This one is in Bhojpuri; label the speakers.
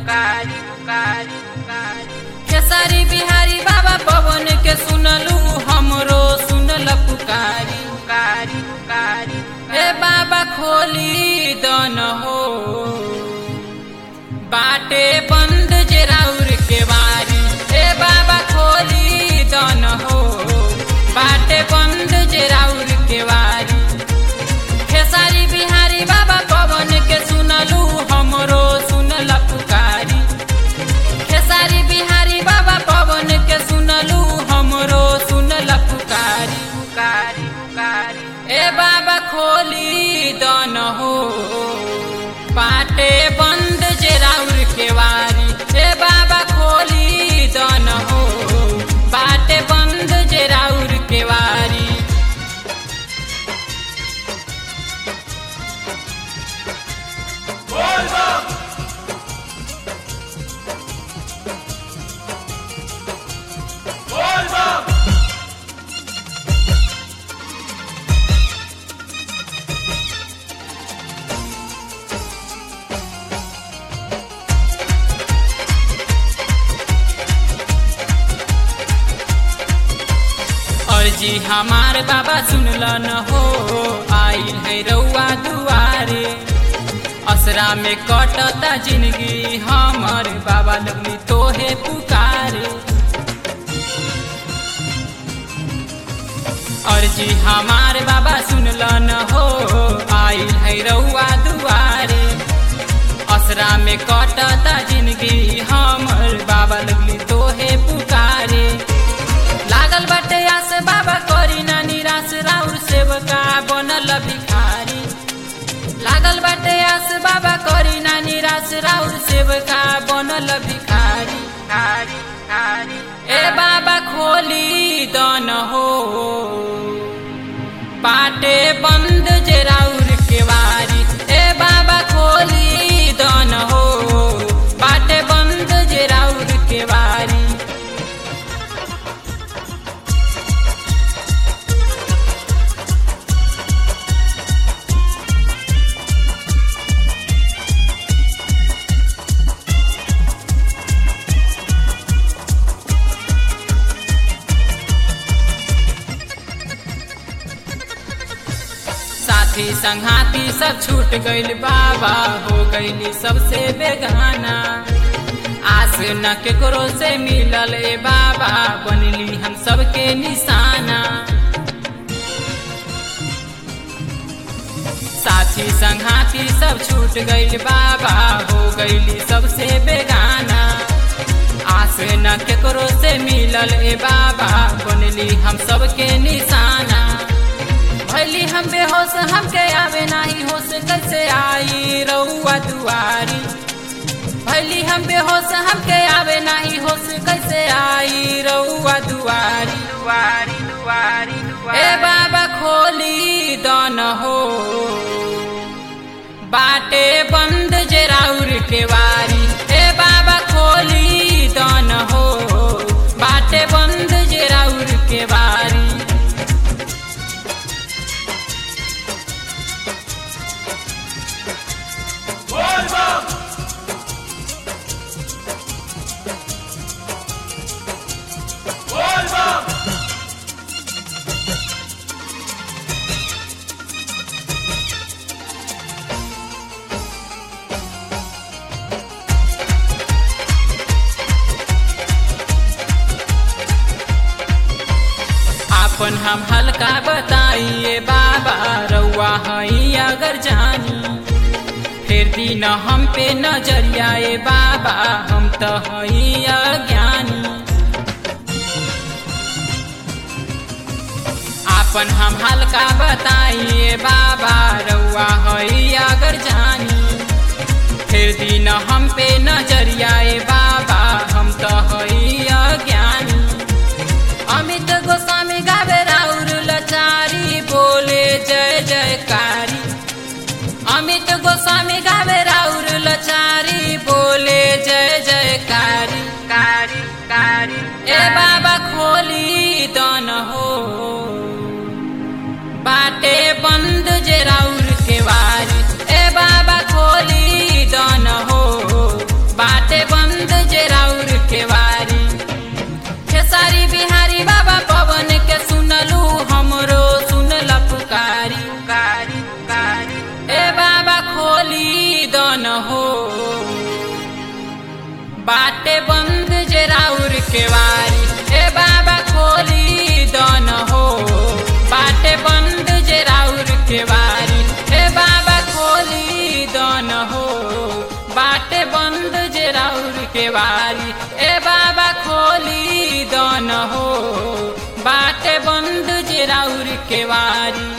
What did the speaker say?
Speaker 1: पुकारी पुकारी पुकारी केसरी बिहारी बाबा पवन के सुनलू हमरो सुनल पुकारी पुकारी पुकारी हे बाबा खोली दन हो बाटे बंद जे राउर के वारी हे बाबा खोली दन हो बाटे बंद जे राउर के वारी खेसारी बिहारी बाबा पवन के सुनलू हमरो सुनल पुकारी खेसारी बिहारी बाबा पवन के सुनलू हमरो सुनल पुकारी पुकारी पुकारी ए बाबा खोली दन हो पाटे बंद जे राउर के वारी ए बाबा खोली दन हो पाटे बंद जे राउर के वारी अर्जी हमार बाबा सुनल न हो आइल है रउआ दुआरे असरा में कटता जिंदगी हमर बाबा लगनी तोहे पुकारे अर्जी हमार बाबा सुनल न हो आइल है रउआ दुआरे असरा में कटता जिंदगी हमर बाबा लगली तोहे पुकारे लागल बाटे आस बाबा करी ना निराश राउर सेवका बनल भिखारी लागल बाटे आस बाबा करी ना निराश राउर सेवका बनल भिखारी कारी कारी ए बाबा खोली दन हो पाटे बंद जे राउर के वारी ए बाबा खोली दन हो पाटे बंद जे राउर के वारी साथी संघाती सब छूट गइल बाबा हो गइली सबसे बेगाना आस न केकरो से मिलल ए बाबा बनली हम सबके निशाना साथी संघाती सब छूट गइल बाबा हो गइली सबसे बेगाना आस न केकरो से मिलल ए बाबा बनली हम सबके निशाना भैली हम बेहोश हमके आवे नाही होश कैसे आई रउआ दुआरी भैली हम बेहोश हमके आवे नाही होश कैसे आई रउआ दुआरी दुआरी दुआरी ए बाबा खोली दन हो बाटे बंद जे राउर के वारी ए बाबा खोली दन हो बाटे बंद जे राउर के वारी अपन हम हल्का बताइए बाबा रउआ हई अगर जानी फिर दिन हम पे नजरिया ए बाबा हम तो हई अज्ञानी अपन हम हल्का बताइए बाबा रउआ हई अगर जानी फिर दिन हम पे नजरिया ए बाबा हम तो हई अज्ञानी अमित गोस्वामी गावे राउर लचारी बोले जय जयकारी अमित गोस्वामी गावे राउर लचारी बोले जय जयकारी कारी कारी ए बाबा खोली दन हो बाटे बंद जे राउर के वारी ए बाबा खोली दन हो बा बाटे बंद जे राउर के वारी ए बाबा खोली दन हो बाटे बंद जे राउर के वारी ए बाबा खोली दन हो बाटे बंद जे राउर के वारी ए बाबा खोली दन हो बाटे बंद जे राउर के वारी